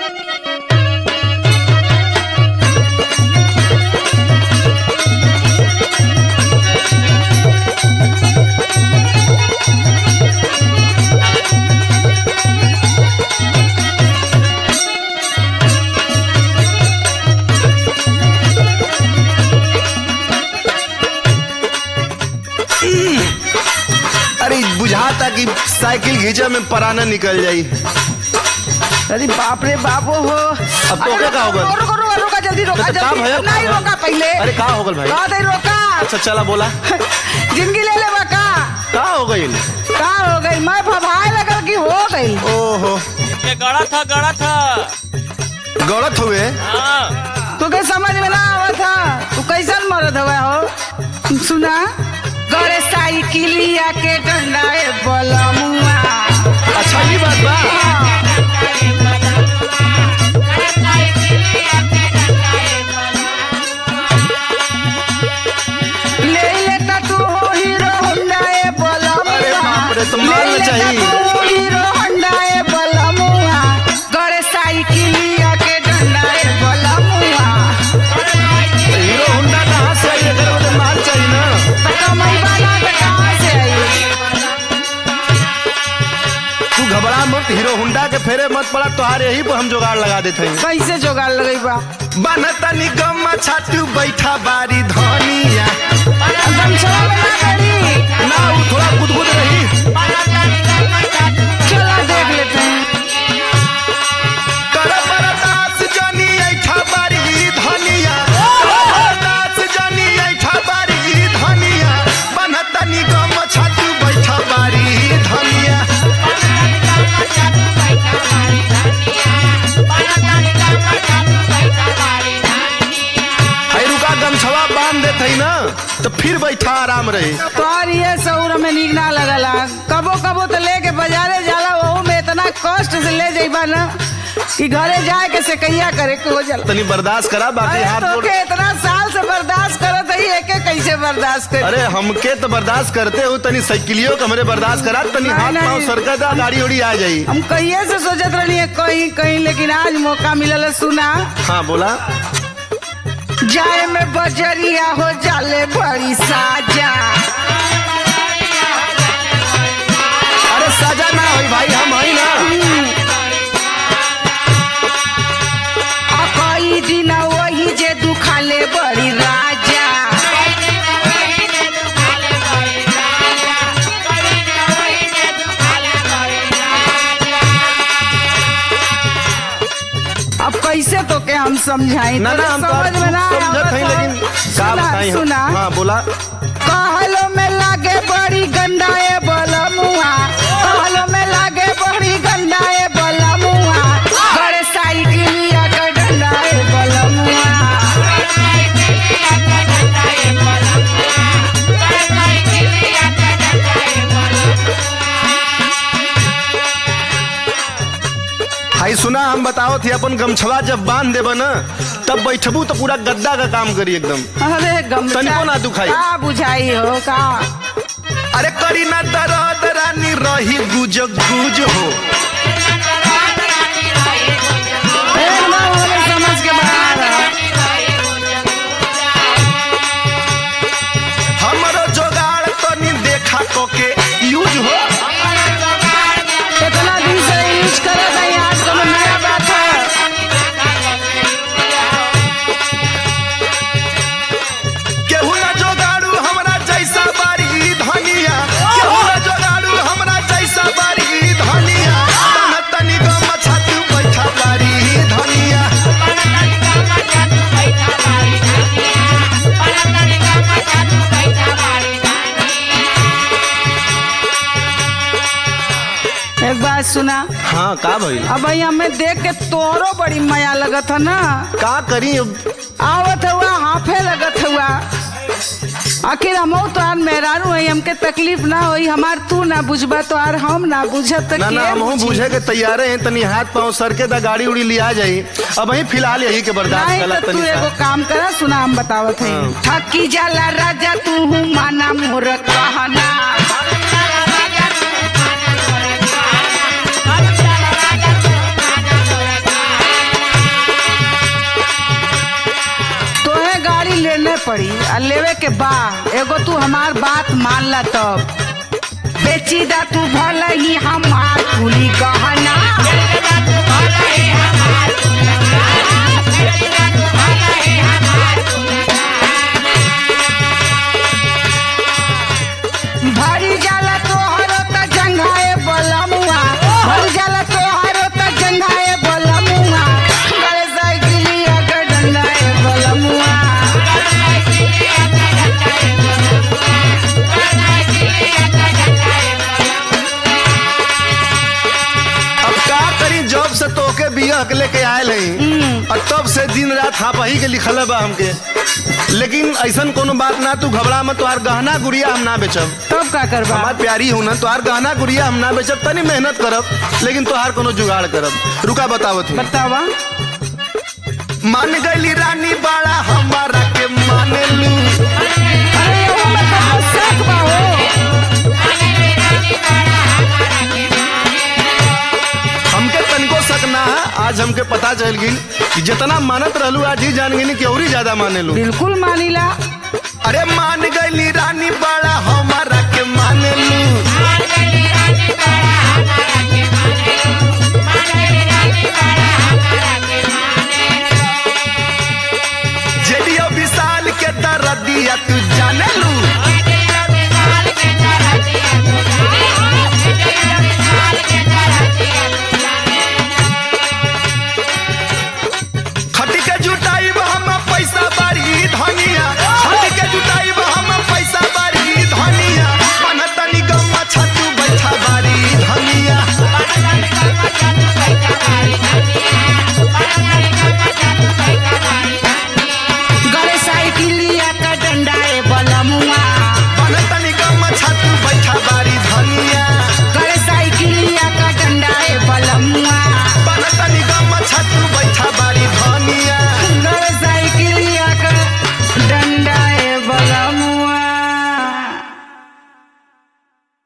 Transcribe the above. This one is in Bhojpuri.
अरे बुझाता कि साइकिल घींचे में पराना निकल जाई अरे बाप रे बाप हो अब तो क्या होगा? रोका रोका रोका रोका जल्दी रोका तो काम है, जल्दी नहीं काम है। रोका पहले अरे का हो गल भाई का दे रोका अच्छा चला बोला जिंदगी ले ले का का हो गई का हो गई मैं भभाए लगल कि हो गई ओहो ये गड़ा था गड़ा था गलत हुए हाँ तुके समझ में ना आवत था तू कैसन मरद हुआ हो सुना गरे साइकिलिया के डंडाए बलमुआ अच्छा ये बात बा ले लेता तू हो हीरो होंडा ए बलमुआ अरे बाप रे, तो मार ले ना लेता चाहिए। तू हो हीरो होंडा ए बलमुआ गरे साइकिलिया के डंडाए बलमुआ हीरो होंडा कहाँ से आई अगर मुझे माल चाहिए ना कमाई वाला तो कहाँ से आई तू घबरा मत हीरो होंडा के फेरे मत पड़ा तुहारे यही पर हम जुगाड़ लगा देते हैं कैसे जोगाड़ लगई बा बनता निगम छातू बैठा बारी धनिया गमछवा में ना करी ना वो थोड़ा गुदगुद रही चला देख लेते हैं कर बरदास जनी ऐठा बारी धनिया कर बरदास जनी ऐठा बारी धनिया बनता निगम छातू बैठा बारी धनिया है रुका गमछवा बांध देते ना तो फिर बैठा आराम रही तोहर ये सौर में नीक ना लगला कबो कबो तो लेके बाजारे जाला वहू में इतना कष्ट से ले जाइबा ना कि घरे जाए के से कैया करे के हो जाला तनी बर्दाश्त करा बाकी अरे हाथ तो गोड़ के इतना साल से बर्दाश्त करत है एके कैसे बर्दाश्त कर अरे हमके तो बर्दाश्त करते हो तनी साइकिलियो के हमरे बर्दाश्त करा तनी नहीं, हाथ नहीं। पाँव सरकत आ गाड़ी उड़ी आ जाई हम कहिए से सोचत रहनी है कहीं कहीं लेकिन आज मौका मिलल है, सुना हाँ बोला जाए में बजरिया हो जाले बड़ी साजा अरे सजा ना होई भाई हम हई ना आ कई दिन वही जे दुखाले बड़ी राजा अब कैसे तो के हम समझाई ना ना हम तो समझ में ना समझत हई आवत लेकिन हो। का सुना बताई हम सुना हाँ बोला कहलो में लागे बड़ी गंडाए बलमुआ कहलो में लागे बड़ी गंडाए बलमुआ बड़े साइकिलिया के डंडाए बलमुआ हाई सुना हम बताओ थे अपन गमछवा जब बांध देब न तब बैठबू तो पूरा गद्दा का काम करी एकदम अरे गमछा तनिको ना दुखाई। का बुझाई हो का अरे करी ना दरद रानी रही गुज गुज हो एकदम हमें समझ के बाहर है। हमरो जोगाड़ तनी देखा कोके यूज हो इतना दिन से यूज करत है आज तो नया बात है केहू ना जोगाड़ू हमरा जैसा बारी धनिया केहू ना जोगाड़ू हमरा जैसा बारी धनिया तन तनी गम छातू बैठा बारी धनिया एक बात सुना हाँ का भइल अब भाई हमें देख के तोरो बड़ी माया लगत है ना का करी अब आवत हुआ हाफे लगत हुआ आखिर हम तो आर मेहरारू है हमके तकलीफ ना होई हमार तू ना बुझबा तो आर हम ना बुझत ना ना हम बुझी? बूझे के तैयारे हैं तनी हाथ पाँव सर के दा गाड़ी उड़ी लिया जाई अब वही फिलहाल यही के बर्दाश्त नहीं कला तो तू तनी एगो सा। काम करा सुना हम बतावत है हाँ। थकी जाला राजा तू माना मोर कहना पड़ी आ लेवे के बा एगो तू हमार बात मान ला तब बेची दा तू भला ही हमार कुली गहना भरी जाला तोहरो त जंघाए बलमुआ भरी जाला तोहरो त जंघाए बलमुआ गले साइकिलिया के डंडाए बलमुआ अब का करी जॉब से तोके बिया के लेके आयल हई और तब से दिन रात हापा ही के लिखल बा हमके लेकिन ऐसन कोनो बात ना तू घबरा मत तोहार गहना गुड़िया हम ना बेचब तब का करबा हमार प्यारी हूं ना तोहार गहना गुड़िया हम ना बेचब तनी मेहनत करब लेकिन तोहार कोनो जुगाड़ करब रुका बतावत हूँ बतावा मान गईली रानी बाड़ा हमारा के माने लू अरे ओ बताओ शक बा हो हमके तनिको शक ना है आज हमके पता चल गई कि जितना मानत रहलू आज ही जान गई कि और ही ज्यादा माने लू बिल्कुल मानीला अरे मान गईली रानी बाड़ा हमारा के माने लू